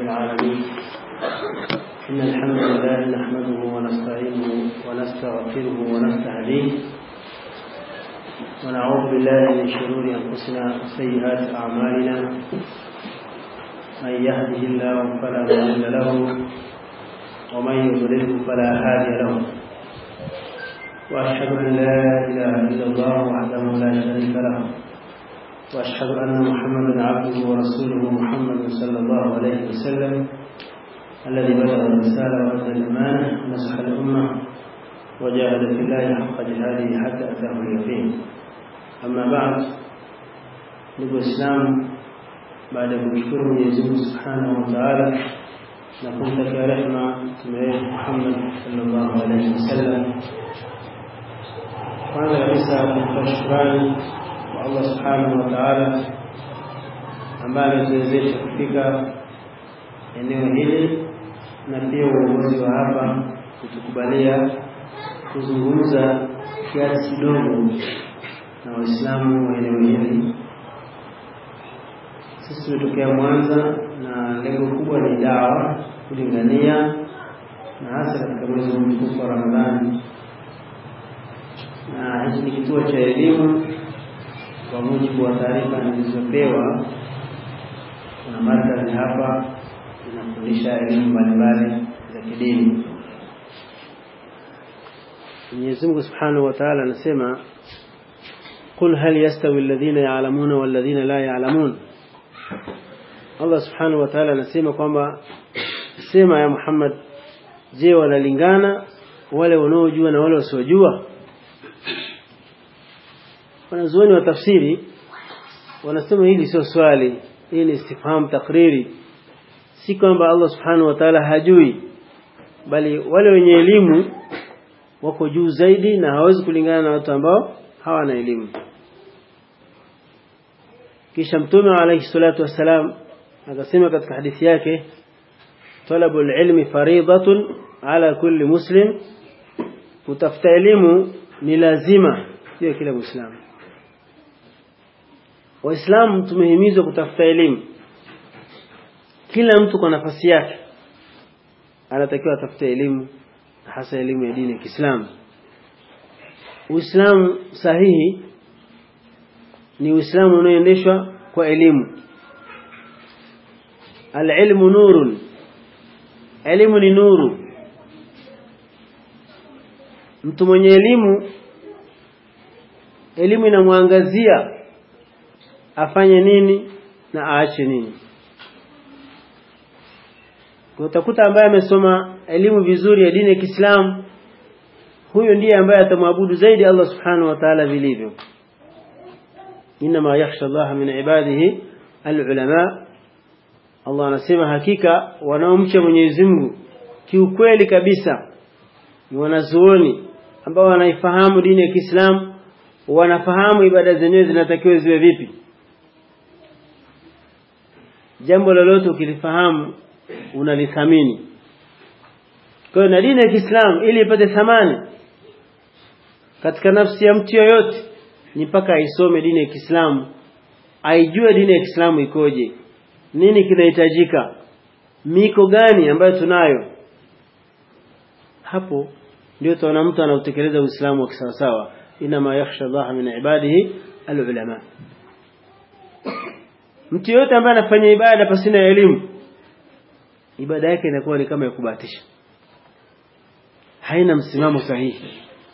العالمين إن الحمد لله نحمده ونستعينه ونستغفره ونستهديه ونعوذ بالله من شرور أنفسنا وسيئات أعمالنا من يهده الله فلا مضل له ومن يضلله فلا هادي له وأشهد أن لا إله إلا الله وحده لا شريك له وأشهد أن محمدا عبده ورسوله محمد صلى الله عليه وسلم الذي بلغ الرسالة وأدى الأمانة ونصح الأمة وجاهد في الله حق جهاده حتى أتاه اليقين أما بعد ndugu Waislamu, baada ya kumshukuru Mwenyezi Mungu Subhanahu wa Ta'ala na kumtakia rehema mtume wetu Muhammad sallallahu alaihi wasallam, kwanza kabisa kumtoa shukrani kwa Allah Subhanahu wa Ta'ala ambaye ametuwezesha kufika eneo hili na pia uongozi wa hapa kutukubalia kuzungumza kiasi kidogo na Waislamu wa eneo hili. Sisi tumetokea Mwanza na lengo kubwa ni dawa, kulingania na hasa katika mwezi mtukufu wa Ramadhani, na hichi ni kituo cha elimu kwa mujibu wa taarifa nilizopewa. Kuna markazi hapa inafundisha elimu mbalimbali za kidini. Mwenyezi Mungu Subhanahu wa Ta'ala anasema قل هل يستوي الذين يعلمون والذين لا يعلمون Allah subhanahu wa ta'ala anasema kwamba sema ya Muhammad je wanalingana wale wanaojua na wale wasiojua wanazuoni wa tafsiri wanasema hili sio swali hii ni istifham takriri si kwamba Allah subhanahu wa ta'ala hajui bali wale wenye elimu wako juu zaidi na hawezi kulingana na watu ambao hawana elimu kisha mtume alayhi salatu wassalam akasema katika hadithi yake talabu ilmi faridatun ala kulli muslim kutafuta elimu ni lazima juu ya kila muislamu waislamu tumehimizwa kutafuta elimu kila mtu kwa nafasi yake anatakiwa atafute elimu hasa elimu ya dini ya Kiislamu Uislamu sahihi ni Uislamu unaoendeshwa kwa elimu. Al-ilmu nurun. Elimu ni nuru. Mtu mwenye elimu elimu inamwangazia afanye nini na aache nini. Kwa utakuta ambaye amesoma elimu vizuri ya dini ya Kiislamu huyo ndiye ambaye atamwabudu zaidi Allah subhanahu wa ta'ala vilivyo inma yakhsha Allah min ibadihi alulama Allah anasema hakika wanaomcha Mwenyezi Mungu kiukweli kabisa ni wanazuoni ambao wanaifahamu dini ya Kiislamu wanafahamu ibada zenyewe zinatakiwa ziwe vipi jambo lolote ukilifahamu unalithamini kwa hiyo na dini ya Kiislamu ili ipate thamani katika nafsi ya mtu yoyote ni mpaka aisome dini ya Kiislamu aijue dini ya Kiislamu ikoje nini kinahitajika miko gani ambayo tunayo hapo ndio tunaona mtu anautekeleza Uislamu wa kisawasawa inama yakhsha Allah min ibadihi alulama mtu yoyote ambaye anafanya ibada pasina elimu ibada yake inakuwa ni kama ya kubahatisha haina msimamo sahihi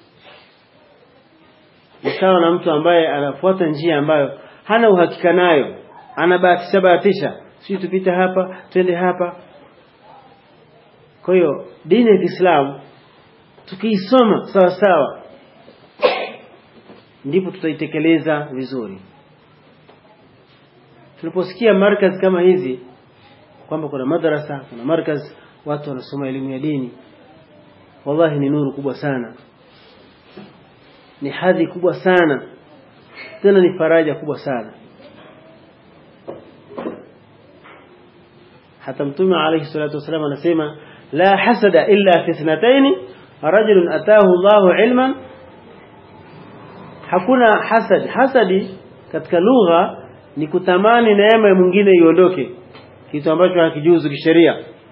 ni sawa na mtu ambaye anafuata njia ambayo hana uhakika nayo anabahatisha bahatisha si tupite hapa twende hapa kwa hiyo dini ya Kiislamu tukiisoma sawa sawa ndipo tutaitekeleza vizuri tunaposikia markaz kama hizi kwamba kuna madrasa kuna markaz watu wanasoma elimu ya dini wallahi ni nuru kubwa sana ni hadhi kubwa sana tena ni faraja kubwa sana hata mtume alayhi salatu wasallam anasema la hasada illa fi ithnatayn rajulun ataahu Allahu ilman hakuna hasad hasadi katika lugha ni kutamani neema ya mwingine iondoke kitu ambacho hakijuzu kisheria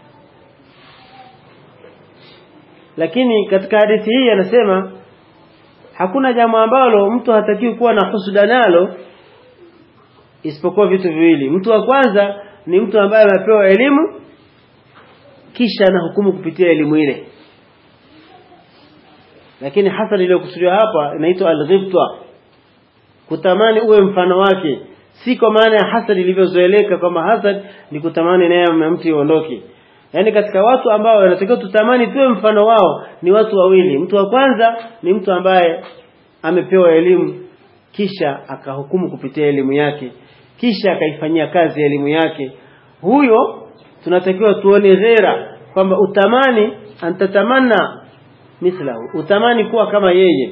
lakini katika hadithi hii anasema hakuna jambo ambalo mtu hatakiwi kuwa na husuda nalo isipokuwa vitu viwili mtu wa kwanza ni mtu ambaye amepewa elimu kisha anahukumu kupitia elimu ile lakini hasa iliyokusudiwa hapa inaitwa al-ghibta kutamani uwe mfano wake si kwa maana ya hasad ilivyozoeleka kwamba hasad ni kutamani naye mtu iondoke yaani katika watu ambao wanatakiwa tutamani tuwe mfano wao ni watu wawili mtu wa kwanza ni mtu ambaye amepewa elimu kisha akahukumu kupitia elimu yake kisha akaifanyia kazi elimu yake huyo tunatakiwa tuone ghera kwamba utamani antatamanna mithlahu utamani kuwa kama yeye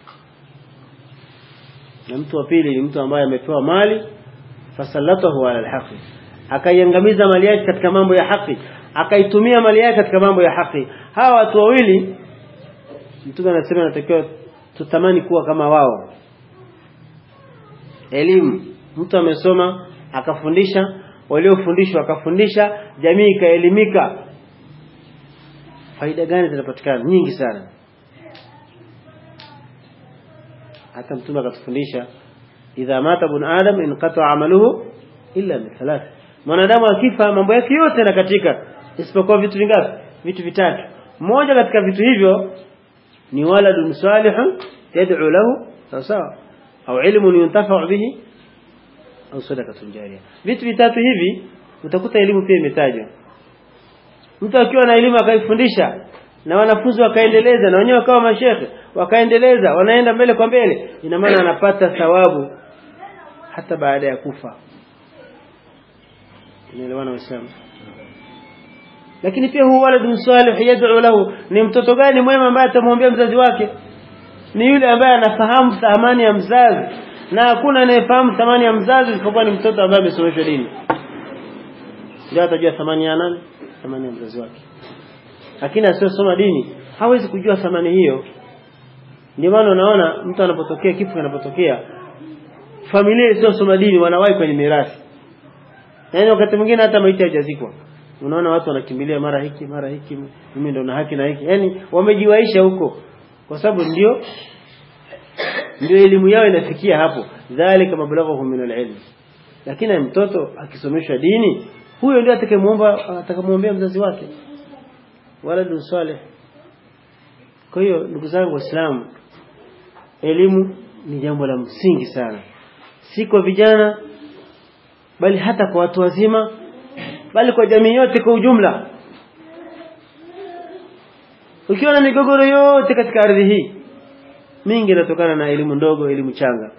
na mtu wa pili ni mtu ambaye amepewa mali fasallatahu ala alhaqi akaiangamiza mali yake katika mambo ya haki akaitumia mali yake katika mambo ya haki hawa watu wawili mtume anasema natakiwa tutamani kuwa kama wao elimu mtu amesoma akafundisha waliofundishwa akafundisha jamii ikaelimika faida gani zinapatikana nyingi sana hata mtume akatufundisha idha mata ibn adam inqata amaluhu illa min thalath mwanadamu akifa mambo yake yote yanakatika isipokuwa vitu vingapi vitu vitatu moja katika vitu hivyo ni waladun salihun yad'u lahu sawa sawa au ilmun yuntafa'u bihi au sadaqatun jariya vitu vitatu hivi utakuta elimu pia imetajwa mtu akiwa na elimu akaifundisha na wanafunzi wakaendeleza na wenyewe wakawa mashekhe wakaendeleza wanaenda mbele kwa mbele ina maana anapata thawabu hata baada ya kufa inaelewana waislamu lakini pia huwa waladun salih yad'u lahu ni mtoto gani mwema ambaye atamwombea mzazi wake ni yule ambaye anafahamu thamani ya mzazi na hakuna anayefahamu thamani ya mzazi isipokuwa ni mtoto ambaye amesomeshwa dini ndio atajua thamani ya nani thamani ya mzazi wake lakini asiyosoma dini hawezi kujua thamani hiyo ndio maana unaona mtu anapotokea kifo kinapotokea familia isiyosoma dini wanawahi kwenye mirathi yaani wakati mwingine hata maiti haijazikwa unaona watu wanakimbilia mara hiki mara hiki mimi ndo na haki na hiki yaani wamejiwaisha huko kwa sababu ndio ndio elimu yao inafikia hapo dhalika mablaghuhum min alilm lakini mtoto akisomeshwa dini huyo ndio atakayemuomba atakamuombea mzazi wake waladu salih kwa hiyo ndugu zangu waislamu elimu ni jambo la msingi sana si kwa vijana bali hata kwa watu wazima bali kwa jamii yote kwa ujumla ukiwa na migogoro yote katika ardhi hii mingi inatokana na elimu ndogo elimu changa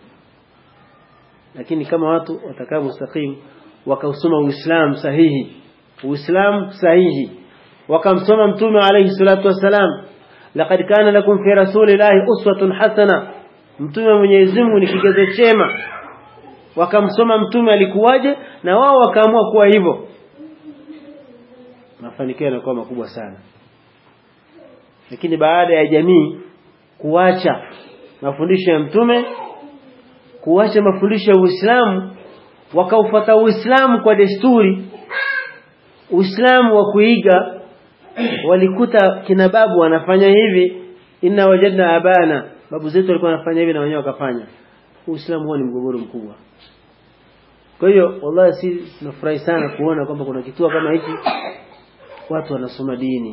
lakini kama watu watakaa mustaqim wakausoma uislamu sahihi uislamu sahihi wakamsoma mtume alayhi salatu wassalam laqad kana lakum fi rasulillahi uswatun hasana mtume Mwenyezi Mungu ni kigezo chema wakamsoma mtume alikuwaje na wao wakaamua kuwa hivyo mafanikio yanakuwa makubwa sana lakini baada ya jamii kuacha mafundisho ya mtume kuacha mafundisho ya Uislamu wakaufuata Uislamu kwa desturi Uislamu wa kuiga walikuta kina babu wanafanya hivi inna wajadna abana babu zetu walikuwa wanafanya hivi na wenyewe wakafanya Uislamu huo ni mgogoro mkubwa kwa hiyo wallahi si tunafurahi sana kuona kwamba kuna kituo kama hiki watu wanasoma dini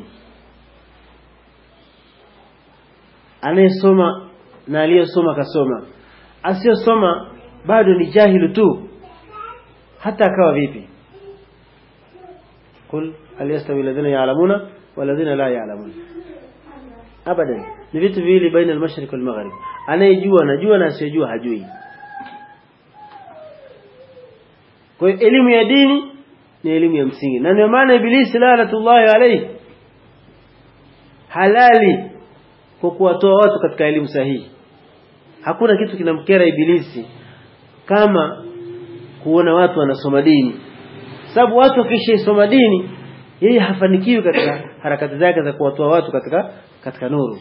anayesoma na aliyesoma kasoma asiyosoma bado ni jahilu tu hata akawa vipi قل هل يستوي الذين يعلمون والذين لا يعلمون abadan ni vitu viwili baina al-mashriq wal maghrib anayejua anajua na asiyejua hajui kwa hiyo elimu ya dini ni elimu ya msingi na ndio maana ibilisi laanatullahi alayhi halali kwa kuwatoa watu katika elimu sahihi hakuna kitu kinamkera ibilisi kama kuona watu wanasoma dini sababu watu wakishaisoma dini yeye hafanikiwi katika harakati zake za kuwatoa watu katika katika nuru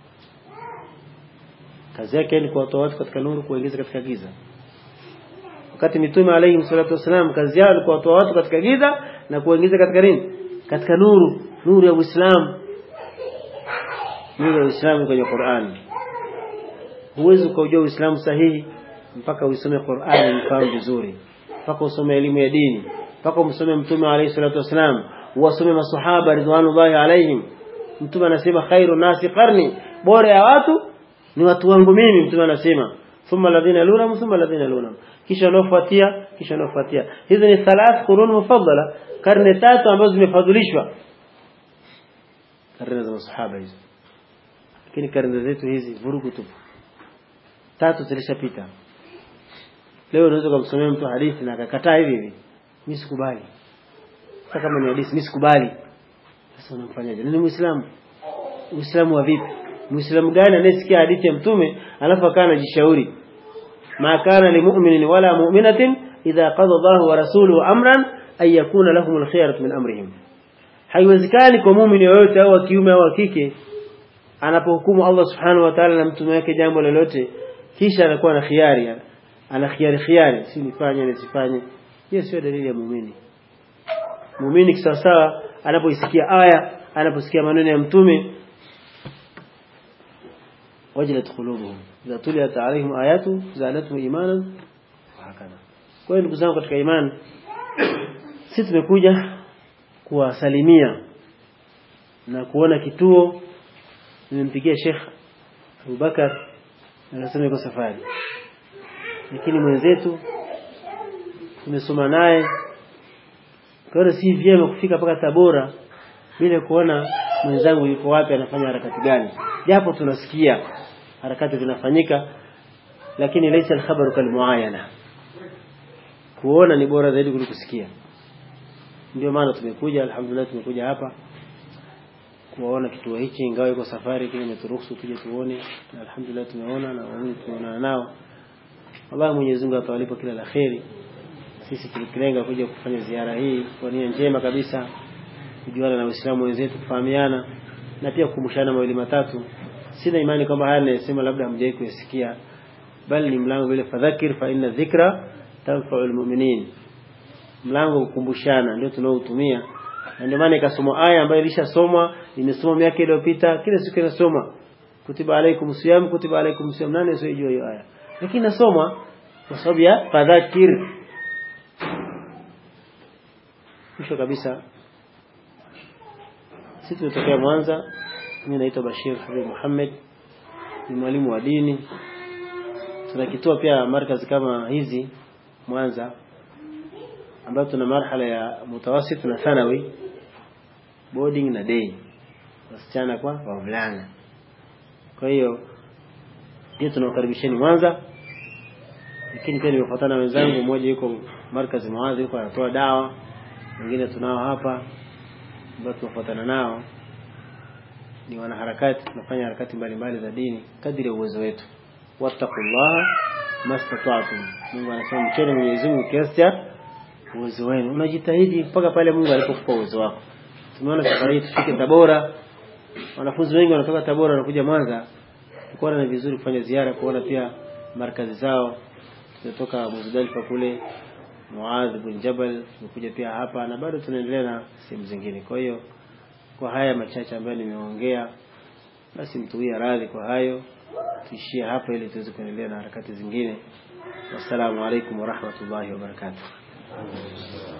kazi yake ni kuwatoa watu katika nuru kuingiza katika giza wakati mitume alayhi salatu wasalam kazi yao ilikuwa kuwatoa watu katika giza na kuwaingiza katika nini katika nuru nuru ya Uislamu nuru ya Uislamu kwenye Qur'an huwezi ukaujua Uislamu sahihi mpaka uisome Qur'an ufahamu vizuri mpaka usome elimu ya dini mpaka umsome mtume alayhi salatu wasalam uwasome masahaba ridwanullahi alaihim mtume anasema khairu nasi qarni bora ya watu ni watu wangu mimi mtume anasema thumma alladhina yalunhum thumma alladhina yalunhum kisha wanaofuatia kisha wanaofuatia hizi ni thalath qurun mufaddala karne tatu ambazo zimefadhilishwa karne za masahaba hizo lakini karne zetu hizi vurugu tupu tatu zilishapita leo unaweza kumsomea mtu hadithi na akakataa hivi hivi mimi sikubali hata kama ni hadithi mimi sikubali sasa unamfanyaje ni muislamu uislamu wa vipi muislamu gani anayesikia hadithi ya mtume alafu akawa anajishauri ma kana limu'minin wala mu'minatin idha qada Allahu wa rasuluhu amran ay yakuna lahum alkhiyaratu min amrihim haiwezekani kwa muumini yoyote au wa kiume au wa kike anapohukumu Allah subhanahu wa ta'ala na mtume wake jambo lolote kisha anakuwa na khiari ana khiari khiari si nifanye nisifanye hiyo sio dalili ya muumini muumini kisawasawa anapoisikia aya anaposikia maneno ya mtume wajilat qulubuhum idha tuliyat alaihim ayatu zadatuhum imanan wa hakadha kwa hiyo ndugu zangu katika imani sisi tumekuja kuwasalimia na kuona kituo nimempigia Sheikh Abubakar anasema yuko safari lakini mwenzetu tumesoma naye kwa si vyema kufika mpaka Tabora bila kuona mwenzangu yuko wapi anafanya harakati gani japo tunasikia harakati zinafanyika lakini laysa al-khabaru kalmuayana kuona ni bora zaidi kuliko kusikia ndio maana tumekuja alhamdulillah tumekuja hapa kuwaona kituo hichi ingawa iko safari kile imeturuhusu tuje tuone na alhamdulillah tumeona na waumini tumeonana nao Allah Mwenyezi Mungu atawalipa kila la kheri sisi tulikilenga kuja kufanya ziara hii kwa nia njema kabisa kujuana na Waislamu wenzetu kufahamiana na pia kukumbushana mawili matatu sina imani kwamba haya ninayosema labda hamjawahi kuyasikia bali ni mlango vile fadhakir fa inna dhikra tanfa'u almu'minin mlango kukumbushana ndio tunaotumia na ndio maana ikasoma aya ambayo ilishasomwa imesoma miaka iliyopita kila siku inasoma kutiba alaikum siyam kutiba alaikum siyam nani asiyejua hiyo aya lakini nasoma kwa sababu ya fadhakir mwisho kabisa sisi tumetokea Mwanza mimi naitwa Bashir Habib Muhammad ni mwalimu wa dini tuna kituo pia markazi kama hizi Mwanza ambayo tuna marhala ya mutawasit na thanawi boarding na day wasichana kwa wavulana kwa hiyo pia tunawakaribisheni Mwanza lakini pia nimefuatana na wenzangu mmoja yuko markazi Mwanza yuko anatoa dawa wengine tunao hapa ambao tunafuatana nao ni wanaharakati tunafanya harakati mbalimbali za dini kadri ya uwezo wetu wattaqullaha mastata'tum Mungu anasema mcheni Mwenyezi Mungu kiasi cha uwezo wenu unajitahidi mpaka pale Mungu alipokupa uwezo wako tumeona safari hii tufike Tabora wanafunzi wengi wanatoka Tabora wanakuja Mwanza tukaona ni vizuri kufanya ziara kuona pia markazi zao tumetoka Muzdalifa kule Muadh bin Jabal tumekuja pia hapa na bado tunaendelea na sehemu zingine kwa hiyo kwa haya machache ambayo nimeongea basi mtuwie radhi kwa hayo tuishie hapa ili tuweze kuendelea na harakati zingine wassalamu alaikum warahmatullahi wabarakatuh